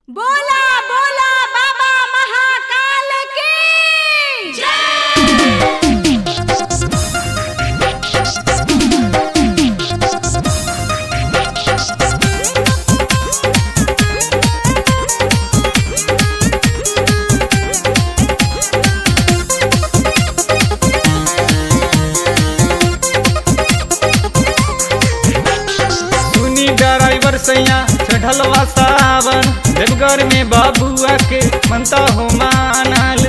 बोला बोला बाबा महाकाल की सुनी ड्राइवर सैया चढ़लवा सावन देवघर में बाबुआ के मनता हो मानल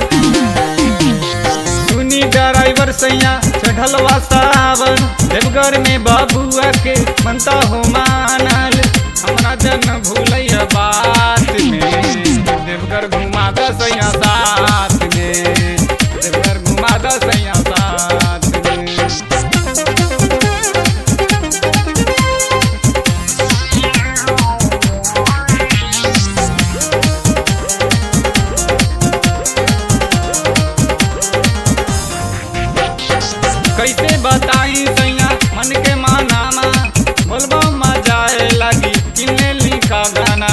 सुनी ड्राइवर सैया चढ़लवा सावन देवघर में बाबुआ के मनता हो मानल हमरा जन भूलैया बात में देवघर घुमा द सैया साथ में देवघर घुमा द सैया साथ में कैसे बताई सैया मन के मानामा बोलबो मजा आए लगी किन्ने लिखा गाना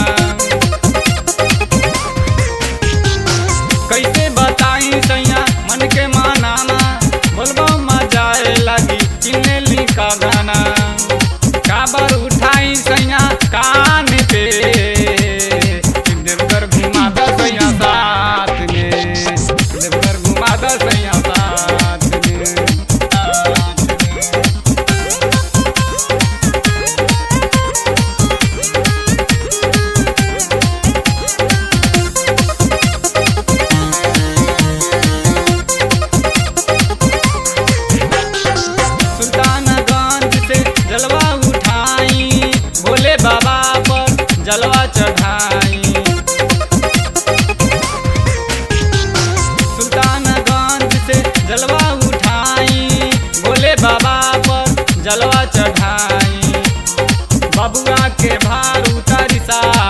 कैसे बताई सैया मन के मानामा बोलबो मजा आए लगी किन्ने लिखा गाना काबर उठाई सैया कान पे देवघर घुमा द सैया साथ में देवघर घुमा द सैया साथ में साथ में। सुल्तानगंज से जलवा उठाई भोले बाबा पर जलवा चढ़ाई सुल्तानगंज से जलवा उठाई भोले बाबा पर जलवा चढ़ाई बबुआ के भार उतारी सा